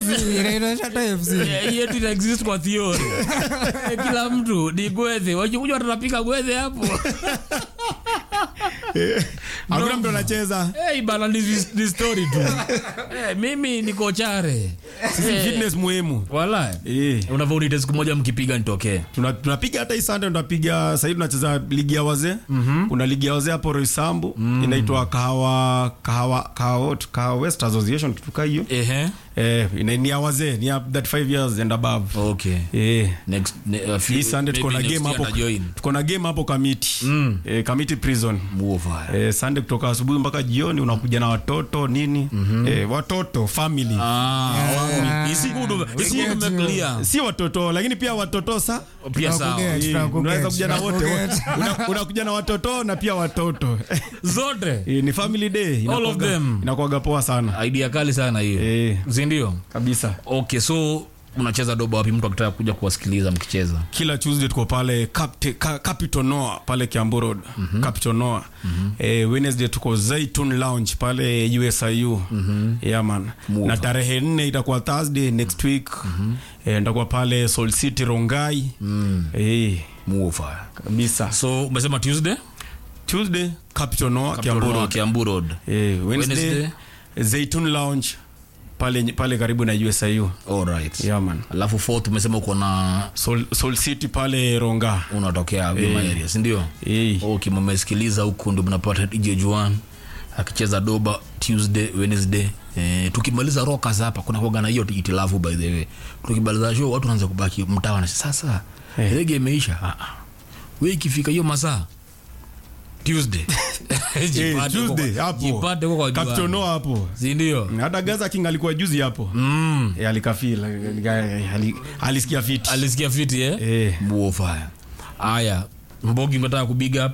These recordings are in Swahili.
inaitwa Shatta FC. Eh, yetu ina exist kwa theory Eh, kila mtu ni gwethe wakikuja watanapiga gwethe hapo hakuna mtu anacheza hey, bana ni, ni story tu hey, mimi niko chare Sisi fitness muhimu wala Eh. unavyounite siku moja mkipiga nitokee Tuna- tunapiga hata hii Sunday tunapiga sahii tunacheza ligi ya wazee kuna ligi ya wazee hapo Roysambu inaitwa kahawa kahawa kahawa kahawa West Association tutuka hiyo ehe eh ina- ni ya wazee ni ya 35 years and above okay eh next ne, uh, hii Sunday tuko na maybe game next year hapo na join tuko na game hapo Kamiti eh, Kamiti prison Muova. eh, Sunday kutoka asubuhi mpaka jioni unakuja na watoto nini eh, watoto family Ah, wangu. Isikudu- isikudu umeclear. si watoto lakini pia watoto sa pia sawa Tunakuget, Eh, tunakuget, unaweza kuja na wote tunakuget. Una- unakuja na watoto na pia watoto zote Eh, ni family day All of inakuwaga- them. inakuwaga poa sana idea kali sana hiyo Eh. sindio kabisa okay so unacheza doba wapi mtu akitaka kuja kuwasikiliza mkicheza kila tuesday tuko pale Capte- Ka- capital noa pale kiambu road capital noa eh, wednesday tuko zaitun lounge pale usiu yeah, man Move. na tarehe nne itakuwa thursday next week eh, nitakuwa pale Soul city rongai eh, muofa kabisa so umesema tuesday tuesday capital noa kiambu Kiambu road Kiambu road eh, wednesday, Wednesday? zaitun lounge pale, pale karibu na usiu alright yeah, man alafu fourth umesema uko na Soul, Soul city pale ronga unatokea Wima area sindio eh. okay mmesikiliza huku ndio mnapata dj juan akicheza doba tuesday wednesday Eh, tukimaliza rokas hapa kuna kuaga na hiyo itilafu by the way tukimaliza show watu wanaanza kubaki mtawa na sasa Eh. rege imeisha ah, ah. we ikifika hiyo masaa tuesday Eh, Jipate Tuesday, kwa- hapo. jipate kwa kwa Capital Juan. Noah hapo sindio hata gaza king alikuwa juzi hapo mm. Eh, alikafil alika- ali- alisikia fit alisikia fiti eh? Eh. buofaya haya mbogi unataka kubig up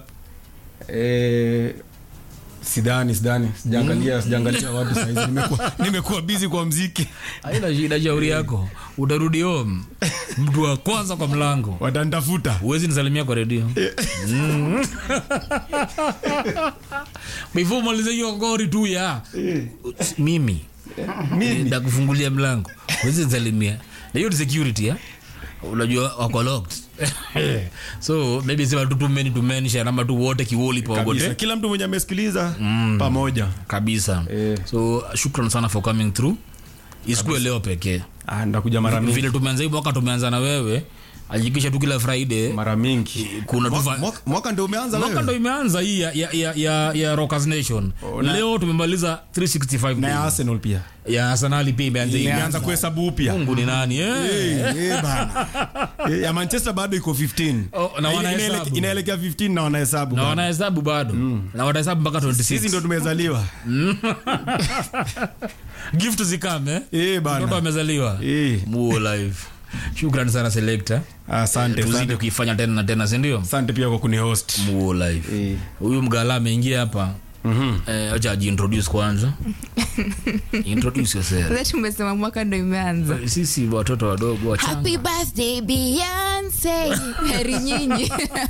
Eh, sidhani sidhani sijaangalia sijaangalia watu saizi nimekuwa nimekuwa busy kwa mziki haina shida shauri yako utarudi home mtu wa kwanza kwa mlango watanitafuta huwezi nisalimia kwa redio Mm. before malize hiyo ngori tu ya mimi mimi ndakufungulia mlango huwezi nisalimia na hiyo ni security ya unajua wako locked so maybe sema tu tumeni tumenisha namba tu wote kiwoli kabisa pawote kila mtu mwenye amesikiliza pamoja kabisa Eh. so shukran sana for coming through isikue leo pekee ah, ndakuja mara mingi vile tumeanza hii mwaka tumeanza na wewe ajikisha tu kila friday mara mingi kuna tu Mwaka- fa- mwaka- mwaka ndio umeanza mwaka ndo wewe imeanza hii ya, ya, ya, ya, ya rockers nation na- leo tumemaliza 365 na ya days. arsenal pia ya arsenali pia imeanza hii. imeanza kuhesabu upya mungu ni nani eh? Eh, eh, bana. Eh, ya manchester bado iko 15 Oh, na Ina- wanahesabu. inaelekea- inaelekea 15 na wanahesabu na bado. wanahesabu bado na watahesabu mpaka sisi ndo 26 tumezaliwa gift zikame Eh, bana. mtoto amezaliwa Eh, muo live shukran sana selector asante tuzidi asante. kuifanya tena na tena sindio asante pia kwa kunihost muo live Eh. huyu mgala ameingia hapa Eh, acha ajiintroduce kwanza introduce yourself Sasa tumesema mwaka ndo imeanza sisi watoto wadogo wachanga happy birthday beyonce heri nyinyi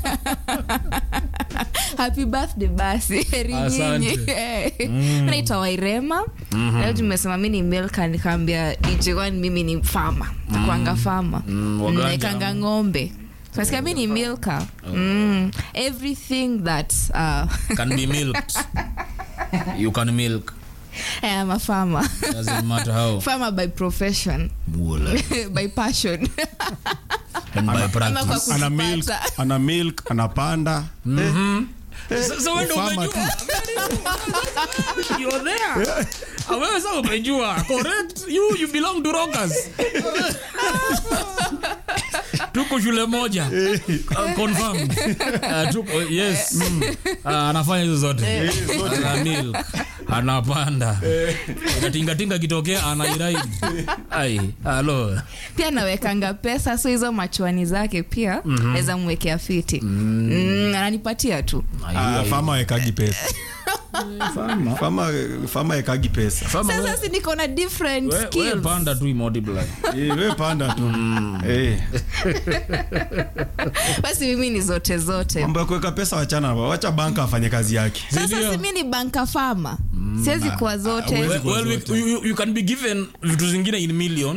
happy birthday basi heri Asante. nyinyi naitwa wairema leo tumesema mi ni milka nikaambia dj1 mimi ni fama takwanga fama Mm, waganja. naekanga ng'ombe nasikia mi ni milka mm. everything that uh, can be milked you can milk I am a farmer doesn't matter how farmer by profession Muo live. by passion and by Ama kwa practice ana milk kujipata. ana milk anapanda So- so wewe ndio Ufama umejua. You're there. Ah, wewe sasa umejua correct you you belong to rockers tuko shule moja Uh, confirmed Uh, tuko yes Uh, anafanya hizo zote ana milk anapanda natingatinga kitokea anairaid ai halo pia nawekanga pesa so hizo machuani zake pia naweza mwekea fiti mm, ananipatia tu Ah, fama wekagi pesa fama fama wekagi pesa Fama, we- sasa si niko na different we- we skills panda tu imultiply Eh, we panda tu Eh, basi mimi ni zote zote mambo ya kuweka pesa wachana wacha banka afanye kazi yake sasa si mi ni banka fama siwezi kuwa zote huwezi well, well, we, you, you- you can be given vitu zingine in million